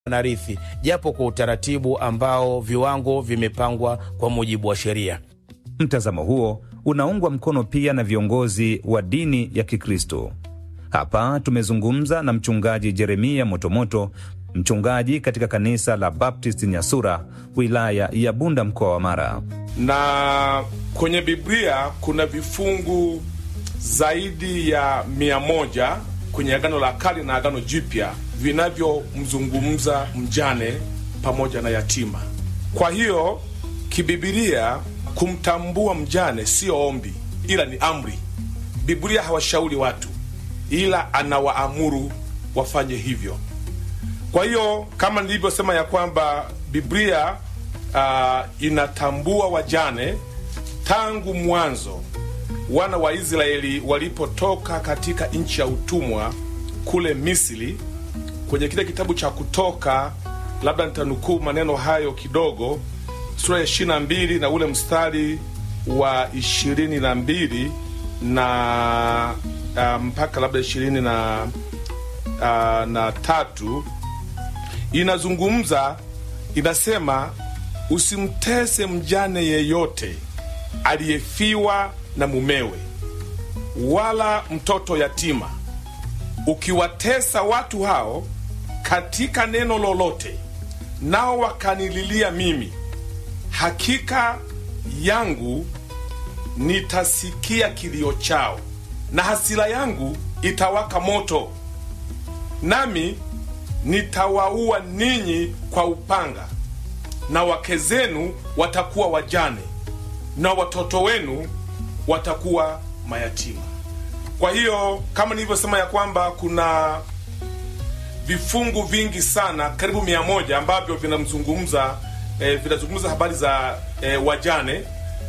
wanarithi, japo kwa utaratibu ambao viwango vimepangwa kwa mujibu wa sheria. Mtazamo huo unaungwa mkono pia na viongozi wa dini ya Kikristo. Hapa tumezungumza na mchungaji Jeremia Motomoto, mchungaji katika kanisa la Baptist Nyasura, wilaya ya Bunda, mkoa wa Mara. Na kwenye Biblia kuna vifungu zaidi ya mia moja kwenye Agano la Kale na Agano Jipya vinavyomzungumza mjane pamoja na yatima. Kwa hiyo kibibilia, kumtambua mjane siyo ombi, ila ni amri. Biblia hawashauri watu, ila anawaamuru wafanye hivyo. Kwa hiyo kama nilivyosema ya kwamba Biblia uh, inatambua wajane tangu mwanzo wana wa Israeli walipotoka katika nchi ya utumwa kule Misri. Kwenye kile kitabu cha Kutoka, labda nitanukuu maneno hayo kidogo, sura ya ishirini na mbili na ule mstari wa ishirini na mbili na uh, mpaka labda ishirini na, uh, na tatu inazungumza inasema, usimtese mjane yeyote aliyefiwa na mumewe, wala mtoto yatima. Ukiwatesa watu hao katika neno lolote, nao wakanililia mimi, hakika yangu nitasikia kilio chao, na hasira yangu itawaka moto, nami nitawaua ninyi kwa upanga, na wake zenu watakuwa wajane na watoto wenu watakuwa mayatima. Kwa hiyo kama nilivyosema ya kwamba kuna vifungu vingi sana karibu mia moja ambavyo vinamzungumza eh, vinazungumza habari za eh, wajane,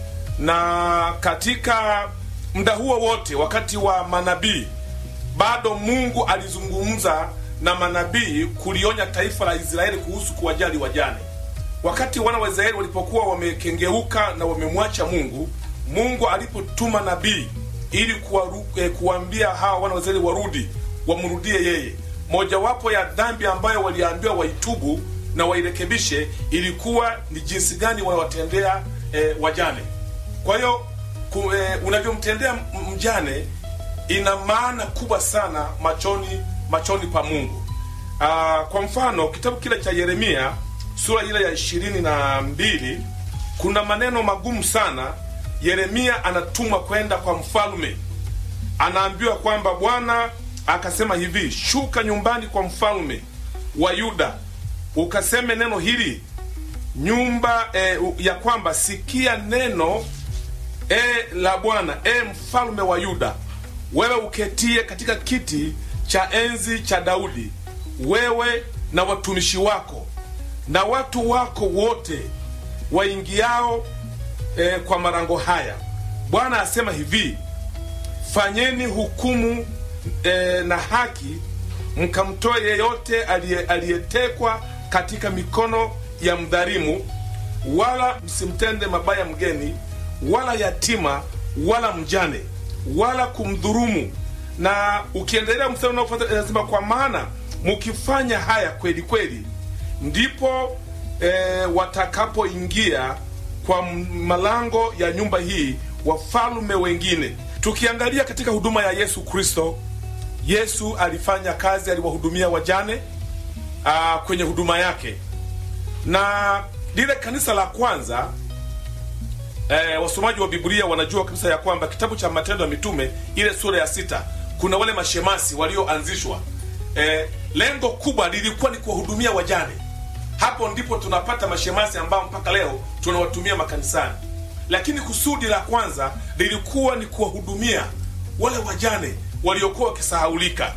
na katika muda huo wote, wakati wa manabii, bado Mungu alizungumza na manabii kulionya taifa la Israeli kuhusu kuwajali wajane. Wakati wana wa Israeli walipokuwa wamekengeuka na wamemwacha Mungu, Mungu alipotuma nabii ili kuwaru, eh, kuwaambia hawa wana wa Israeli warudi, wamrudie yeye. Mojawapo ya dhambi ambayo waliambiwa waitubu na wairekebishe ilikuwa ni jinsi gani wanawatendea eh, wajane. Kwa hiyo eh, unavyomtendea mjane ina maana kubwa sana machoni machoni pa Mungu. Aa, kwa mfano kitabu kile cha Yeremia sura ile ya ishirini na mbili kuna maneno magumu sana. Yeremia anatumwa kwenda kwa mfalme, anaambiwa kwamba Bwana akasema hivi, shuka nyumbani kwa mfalme wa Yuda ukaseme neno hili nyumba e, ya kwamba sikia neno e, la Bwana e mfalme wa Yuda, wewe uketie katika kiti cha enzi cha Daudi, wewe na watumishi wako na watu wako wote waingiao e, kwa marango haya. Bwana asema hivi, fanyeni hukumu e, na haki, mkamtoe yeyote aliyetekwa katika mikono ya mdhalimu, wala msimtende mabaya mgeni, wala yatima, wala mjane, wala kumdhurumu. Na ukiendelea mstari unaofuata inasema, kwa maana mukifanya haya kweli kweli ndipo e, watakapoingia kwa malango ya nyumba hii wafalme wengine. Tukiangalia katika huduma ya Yesu Kristo, Yesu alifanya kazi, aliwahudumia wajane a, kwenye huduma yake, na lile kanisa la kwanza e, wasomaji wa Biblia wanajua kabisa ya kwamba kitabu cha Matendo ya Mitume ile sura ya sita kuna wale mashemasi walioanzishwa. E, lengo kubwa lilikuwa ni kuwahudumia wajane. Hapo ndipo tunapata mashemasi ambao mpaka leo tunawatumia makanisani, lakini kusudi la kwanza lilikuwa ni kuwahudumia wale wajane waliokuwa wakisahaulika,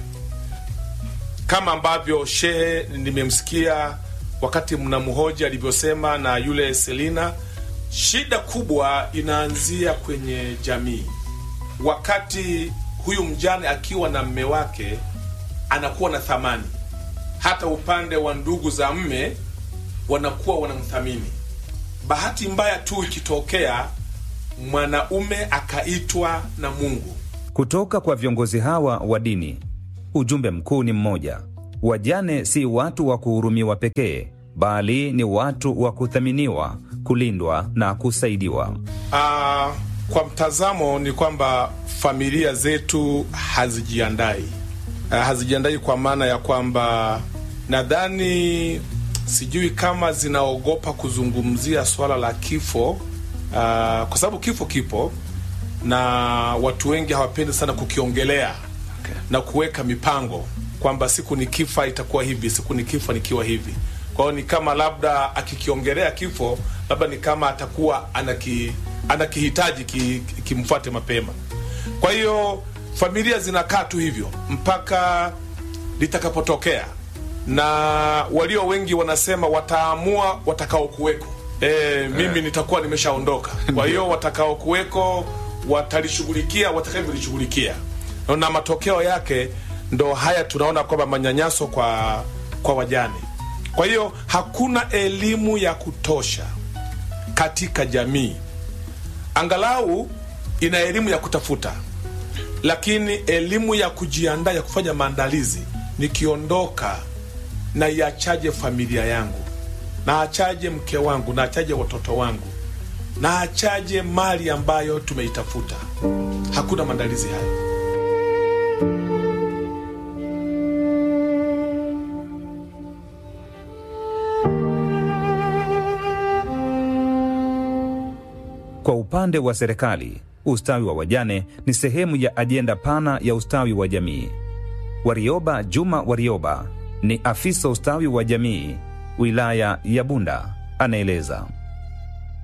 kama ambavyo shehe nimemsikia wakati mnamhoja alivyosema na yule Selina. Shida kubwa inaanzia kwenye jamii, wakati huyu mjane akiwa na mme wake anakuwa na thamani, hata upande wa ndugu za mme wanakuwa wanamthamini. Bahati mbaya tu ikitokea mwanaume akaitwa na Mungu. Kutoka kwa viongozi hawa wa dini, ujumbe mkuu ni mmoja: Wajane si watu wa kuhurumiwa pekee, bali ni watu wa kuthaminiwa, kulindwa na kusaidiwa. Ah, kwa mtazamo ni kwamba familia zetu hazijiandai, Ah, hazijiandai kwa maana ya kwamba nadhani, sijui kama zinaogopa kuzungumzia swala la kifo, ah, kwa sababu kifo kipo na watu wengi hawapendi sana kukiongelea na kuweka mipango kwamba siku nikifa itakuwa hivi, siku nikifa nikiwa hivi. Kwa hiyo ni kama labda akikiongelea kifo, labda ni kama atakuwa anaki, anakihitaji ki- kimfuate mapema. Kwa hiyo familia zinakaa tu hivyo mpaka litakapotokea, na walio wengi wanasema wataamua watakaokuweko. E, mimi nitakuwa nimeshaondoka, kwa hiyo watakaokuweko watalishughulikia watakavyolishughulikia, na matokeo yake ndo haya tunaona kwamba manyanyaso kwa kwa wajane. Kwa hiyo hakuna elimu ya kutosha katika jamii, angalau ina elimu ya kutafuta, lakini elimu ya kujiandaa, ya kufanya maandalizi, nikiondoka na iachaje familia yangu, na achaje mke wangu, na achaje watoto wangu, na achaje mali ambayo tumeitafuta. Hakuna maandalizi hayo. Kwa upande wa serikali, ustawi wa wajane ni sehemu ya ajenda pana ya ustawi wa jamii. Warioba Juma Warioba ni afisa ustawi wa jamii wilaya ya Bunda, anaeleza.